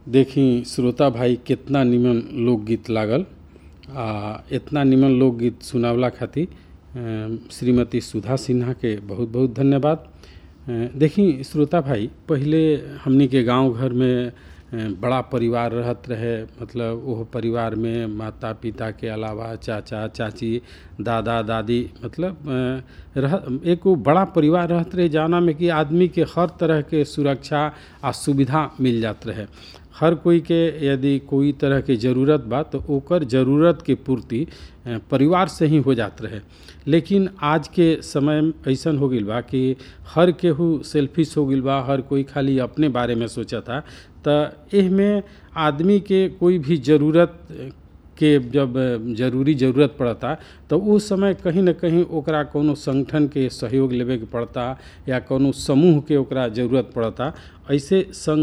देखी श्रोता भाई कितना निमन लोकगीत लागल आ इतना निमन लोकगीत सुनावला खातिर अ, श्रीमती सुधा सिन्हा के बहुत बहुत धन्यवाद अ, देखी श्रोता भाई पहिले हमनी के गांव घर में अ, बड़ा परिवार रहत रहे मतलब ओह परिवार में माता पिता के अलावा चाचा चाची दादा दादी मतलब अ, रह एक वो बड़ा परिवार रहत रहे जाना में कि आदमी के हर तरह के सुरक्षा आ सुविधा मिल जात रहे हर कोई के यदि कोई तरह के ज़रूरत बा तो ओकर ज़रूरत के पूर्ति अ, परिवार से ही हो जात रहे लेकिन आज के समय में ऐसन हो गईल बा कि हर केहू सेल्फिश हो गईल बा हर कोई खाली अपने बारे में सोचता त एह में आदमी के कोई भी ज़रूरत के जब जरूरी ज़रूरत पड़ता तो उस समय कहीं न कहीं ओकरा कोनो संगठन के सहयोग लेवे के पड़ता या कोनो समूह के ओकरा ज़रूरत पड़ता ऐसे संग